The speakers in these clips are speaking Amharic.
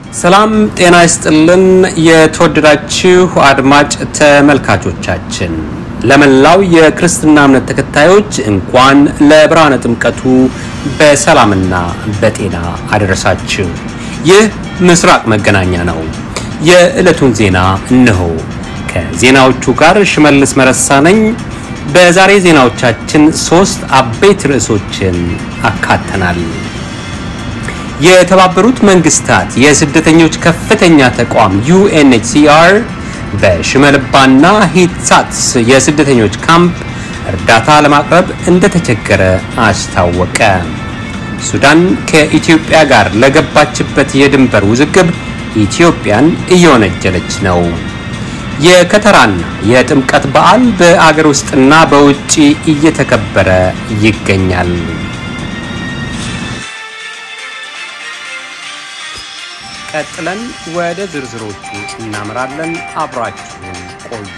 ሰላም ጤና ይስጥልን። የተወደዳችሁ አድማጭ ተመልካቾቻችን ለመላው የክርስትና እምነት ተከታዮች እንኳን ለብርሃነ ጥምቀቱ በሰላምና በጤና አደረሳችሁ። ይህ ምስራቅ መገናኛ ነው። የዕለቱን ዜና እነሆ። ከዜናዎቹ ጋር ሽመልስ መረሳ ነኝ። በዛሬ ዜናዎቻችን ሶስት አበይት ርዕሶችን አካተናል። የተባበሩት መንግስታት የስደተኞች ከፍተኛ ተቋም ዩኤንኤችሲአር በሽመልባና ሂትሳትስ የስደተኞች ካምፕ እርዳታ ለማቅረብ እንደተቸገረ አስታወቀ። ሱዳን ከኢትዮጵያ ጋር ለገባችበት የድንበር ውዝግብ ኢትዮጵያን እየወነጀለች ነው። የከተራና የጥምቀት በዓል በአገር ውስጥና በውጪ እየተከበረ ይገኛል። ቀጥለን ወደ ዝርዝሮቹ እናምራለን። አብራችሁን ቆዩ።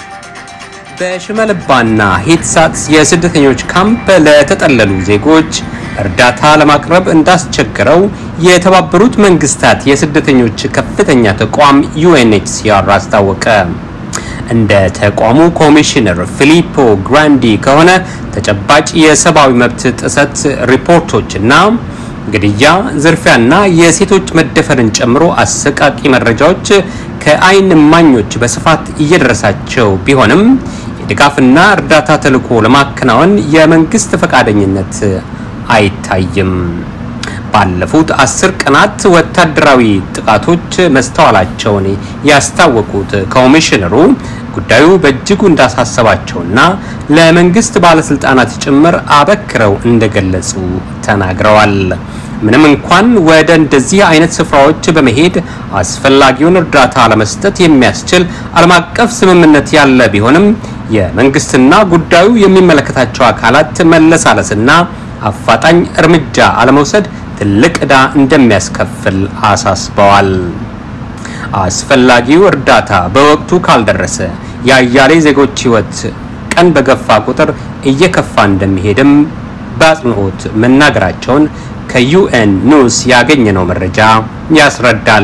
በሽመልባና ሂትሳትስ የስደተኞች ካምፕ ለተጠለሉ ዜጎች እርዳታ ለማቅረብ እንዳስቸገረው የተባበሩት መንግስታት የስደተኞች ከፍተኛ ተቋም ዩኤንኤችሲአር አስታወቀ። እንደ ተቋሙ ኮሚሽነር ፊሊፖ ግራንዲ ከሆነ ተጨባጭ የሰብአዊ መብት ጥሰት ሪፖርቶችና ግድያ፣ ዝርፊያና የሴቶች መደፈርን ጨምሮ አሰቃቂ መረጃዎች ከአይን እማኞች በስፋት እየደረሳቸው ቢሆንም የድጋፍና እርዳታ ተልዕኮ ለማከናወን የመንግስት ፈቃደኝነት አይታይም። ባለፉት አስር ቀናት ወታደራዊ ጥቃቶች መስተዋላቸውን ያስታወቁት ኮሚሽነሩ ጉዳዩ በእጅጉ እንዳሳሰባቸውና ለመንግስት ባለስልጣናት ጭምር አበክረው እንደገለጹ ተናግረዋል። ምንም እንኳን ወደ እንደዚህ አይነት ስፍራዎች በመሄድ አስፈላጊውን እርዳታ ለመስጠት የሚያስችል ዓለም አቀፍ ስምምነት ያለ ቢሆንም የመንግስትና ጉዳዩ የሚመለከታቸው አካላት መለሳለስና አፋጣኝ እርምጃ አለመውሰድ ትልቅ ዕዳ እንደሚያስከፍል አሳስበዋል። አስፈላጊው እርዳታ በወቅቱ ካልደረሰ የአያሌ ዜጎች ሕይወት ቀን በገፋ ቁጥር እየከፋ እንደሚሄድም በአጽንኦት መናገራቸውን ከዩኤን ኒውስ ያገኘነው መረጃ ያስረዳል።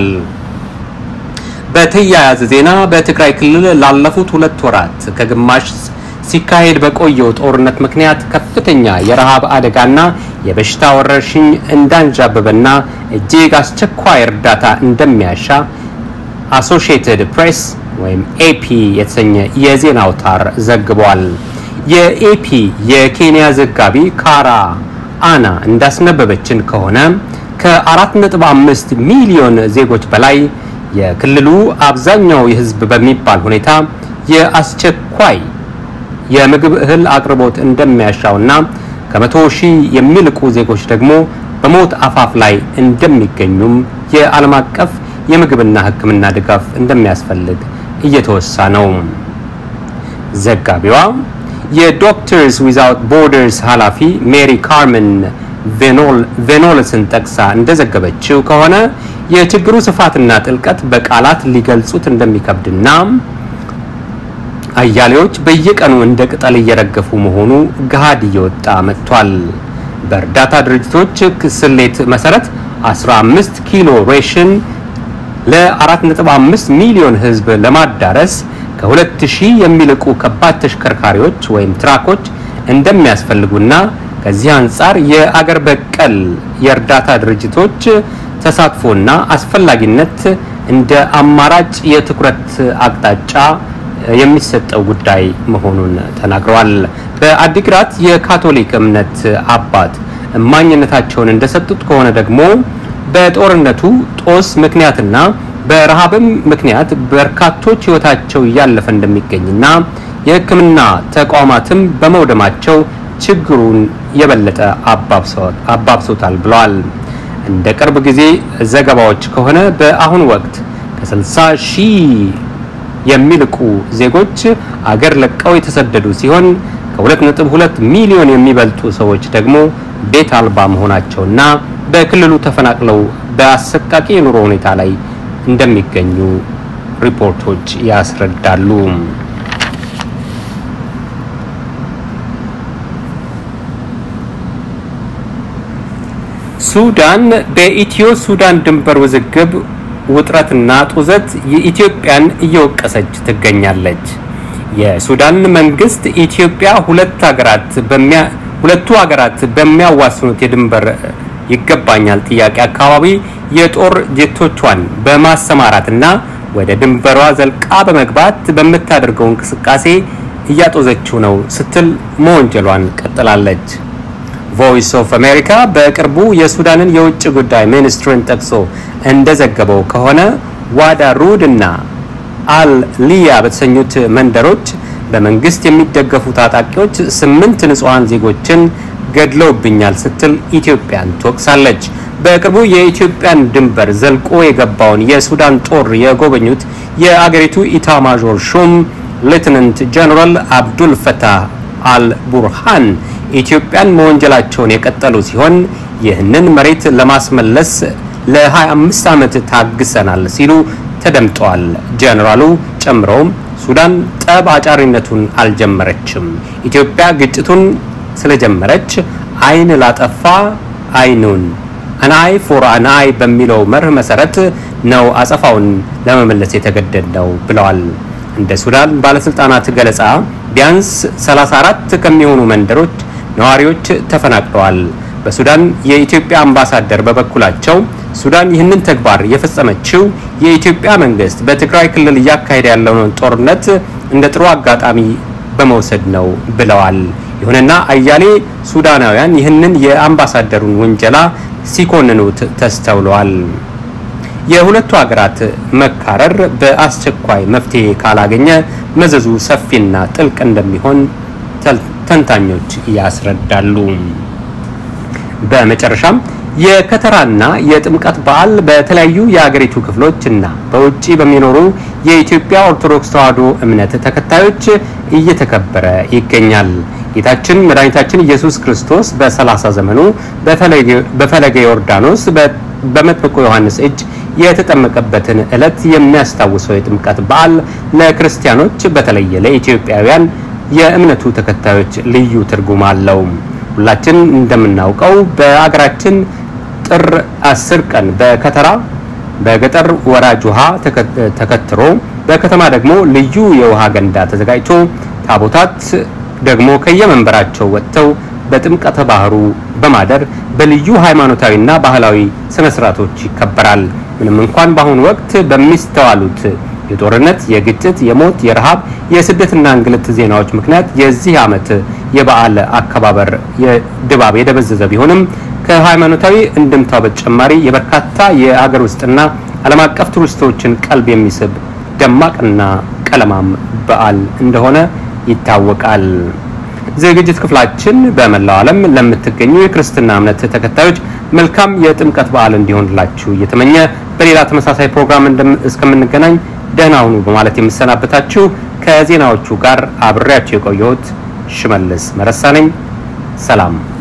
በተያያዘ ዜና በትግራይ ክልል ላለፉት ሁለት ወራት ከግማሽ ሲካሄድ በቆየው ጦርነት ምክንያት ከፍተኛ የረሃብ አደጋና የበሽታ ወረርሽኝ እንዳንዣበበና እጅግ አስቸኳይ እርዳታ እንደሚያሻ አሶሺየትድ ፕሬስ ወይም ኤፒ የተሰኘ የዜና አውታር ዘግቧል። የኤፒ የኬንያ ዘጋቢ ካራ አና እንዳስነበበችን ከሆነ ከ4.5 ሚሊዮን ዜጎች በላይ የክልሉ አብዛኛው የሕዝብ በሚባል ሁኔታ የአስቸኳይ የምግብ እህል አቅርቦት እንደሚያሻውና ከመቶ ሺህ የሚልቁ ዜጎች ደግሞ በሞት አፋፍ ላይ እንደሚገኙም የዓለም አቀፍ የምግብና ሕክምና ድጋፍ እንደሚያስፈልግ እየተወሳ ነው። ዘጋቢዋ የዶክተርስ ዊዛውት ቦርደርስ ኃላፊ ሜሪ ካርመን ቬኖልስን ጠቅሳ እንደዘገበችው ከሆነ የችግሩ ስፋትና ጥልቀት በቃላት ሊገልጹት እንደሚከብድና አያሌዎች በየቀኑ እንደ ቅጠል እየረገፉ መሆኑ ገሃድ እየወጣ መጥቷል። በእርዳታ ድርጅቶች ስሌት መሰረት 15 ኪሎ ሬሽን ለ4.5 ሚሊዮን ህዝብ ለማዳረስ ከ2000 የሚልቁ ከባድ ተሽከርካሪዎች ወይም ትራኮች እንደሚያስፈልጉና ከዚህ አንጻር የአገር በቀል የእርዳታ ድርጅቶች ተሳትፎና አስፈላጊነት እንደ አማራጭ የትኩረት አቅጣጫ የሚሰጠው ጉዳይ መሆኑን ተናግረዋል። በአዲግራት የካቶሊክ እምነት አባት እማኝነታቸውን እንደሰጡት ከሆነ ደግሞ በጦርነቱ ጦስ ምክንያትና በረሃብም ምክንያት በርካቶች ህይወታቸው እያለፈ እንደሚገኝና የሕክምና ተቋማትም በመውደማቸው ችግሩን የበለጠ አባብሶታል ብለዋል። እንደ ቅርብ ጊዜ ዘገባዎች ከሆነ በአሁኑ ወቅት ከ60 ሺህ የሚልቁ ዜጎች አገር ለቀው የተሰደዱ ሲሆን ከ2.2 ሚሊዮን የሚበልጡ ሰዎች ደግሞ ቤት አልባ መሆናቸውና በክልሉ ተፈናቅለው በአሰቃቂ የኑሮ ሁኔታ ላይ እንደሚገኙ ሪፖርቶች ያስረዳሉ። ሱዳን በኢትዮ ሱዳን ድንበር ውዝግብ ውጥረትና ጡዘት የኢትዮጵያን እየወቀሰች ትገኛለች። የሱዳን መንግስት ኢትዮጵያ ሁለት ሀገራት በሚያ ሁለቱ ሀገራት በሚያዋስኑት የድንበር ይገባኛል ጥያቄ አካባቢ የጦር ጄቶቿን በማሰማራትና ወደ ድንበሯ ዘልቃ በመግባት በምታደርገው እንቅስቃሴ እያጦዘችው ነው ስትል መወንጀሏን ቀጥላለች። ቮይስ ኦፍ አሜሪካ በቅርቡ የሱዳንን የውጭ ጉዳይ ሚኒስትርን ጠቅሶ እንደዘገበው ከሆነ ዋዳ ሩድ እና አል ሊያ በተሰኙት መንደሮች በመንግስት የሚደገፉ ታጣቂዎች ስምንት ንጹሐን ዜጎችን ገድለውብኛል ስትል ኢትዮጵያን ትወቅሳለች። በቅርቡ የኢትዮጵያን ድንበር ዘልቆ የገባውን የሱዳን ጦር የጎበኙት የአገሪቱ ኢታማዦር ሹም ሌትናንት ጀነራል አብዱል ፈታህ አል ቡርሃን ኢትዮጵያን መወንጀላቸውን የቀጠሉ ሲሆን ይህንን መሬት ለማስመለስ ለ25 ዓመት ታግሰናል ሲሉ ተደምጠዋል። ጀነራሉ ጨምረውም ሱዳን ጠብ አጫሪነቱን አልጀመረችም፣ ኢትዮጵያ ግጭቱን ስለጀመረች አይን ላጠፋ አይኑን አናይ ፎር አናይ በሚለው መርህ መሰረት ነው አጸፋውን ለመመለስ የተገደድ ነው ብለዋል። እንደ ሱዳን ባለስልጣናት ገለጻ ቢያንስ 34 ከሚሆኑ መንደሮች ነዋሪዎች ተፈናቅለዋል። በሱዳን የኢትዮጵያ አምባሳደር በበኩላቸው ሱዳን ይህንን ተግባር የፈጸመችው የኢትዮጵያ መንግስት በትግራይ ክልል እያካሄደ ያለውን ጦርነት እንደ ጥሩ አጋጣሚ በመውሰድ ነው ብለዋል። ይሁንና አያሌ ሱዳናውያን ይህንን የአምባሳደሩን ውንጀላ ሲኮንኑት ተስተውለዋል። የሁለቱ ሀገራት መካረር በአስቸኳይ መፍትሄ ካላገኘ መዘዙ ሰፊና ጥልቅ እንደሚሆን ተንታኞች ያስረዳሉ። በመጨረሻም የከተራና የጥምቀት በዓል በተለያዩ የሀገሪቱ ክፍሎች እና በውጭ በሚኖሩ የኢትዮጵያ ኦርቶዶክስ ተዋሕዶ እምነት ተከታዮች እየተከበረ ይገኛል። ጌታችን መድኃኒታችን ኢየሱስ ክርስቶስ በሰላሳ ዘመኑ በፈለገ ዮርዳኖስ በመጥምቁ ዮሐንስ እጅ የተጠመቀበትን ዕለት የሚያስታውሰው የጥምቀት በዓል ለክርስቲያኖች በተለየ ለኢትዮጵያውያን የእምነቱ ተከታዮች ልዩ ትርጉም አለው። ሁላችን እንደምናውቀው በአገራችን ጥር አስር ቀን በከተራ በገጠር ወራጅ ውሃ ተከትሮ በከተማ ደግሞ ልዩ የውሃ ገንዳ ተዘጋጅቶ ታቦታት ደግሞ ከየመንበራቸው ወጥተው በጥምቀተ ባህሩ በማደር በልዩ ሃይማኖታዊና ባህላዊ ስነ ስርዓቶች ይከበራል። ምንም እንኳን በአሁኑ ወቅት በሚስተዋሉት የጦርነት፣ የግጭት፣ የሞት፣ የረሃብ፣ የስደትና እንግልት ዜናዎች ምክንያት የዚህ ዓመት የበዓል አከባበር ድባብ የደበዘዘ ቢሆንም ከሃይማኖታዊ እንድምታው በተጨማሪ የበርካታ የአገር ውስጥና ዓለም አቀፍ ቱሪስቶችን ቀልብ የሚስብ ደማቅና ቀለማም በዓል እንደሆነ ይታወቃል። ዝግጅት ክፍላችን በመላው ዓለም ለምትገኙ የክርስትና እምነት ተከታዮች መልካም የጥምቀት በዓል እንዲሆንላችሁ እየተመኘ በሌላ ተመሳሳይ ፕሮግራም እስከምንገናኝ ደህና ሁኑ በማለት የምሰናበታችሁ ከዜናዎቹ ጋር አብሬያችሁ የቆየሁት ሽመልስ መረሳ ነኝ። ሰላም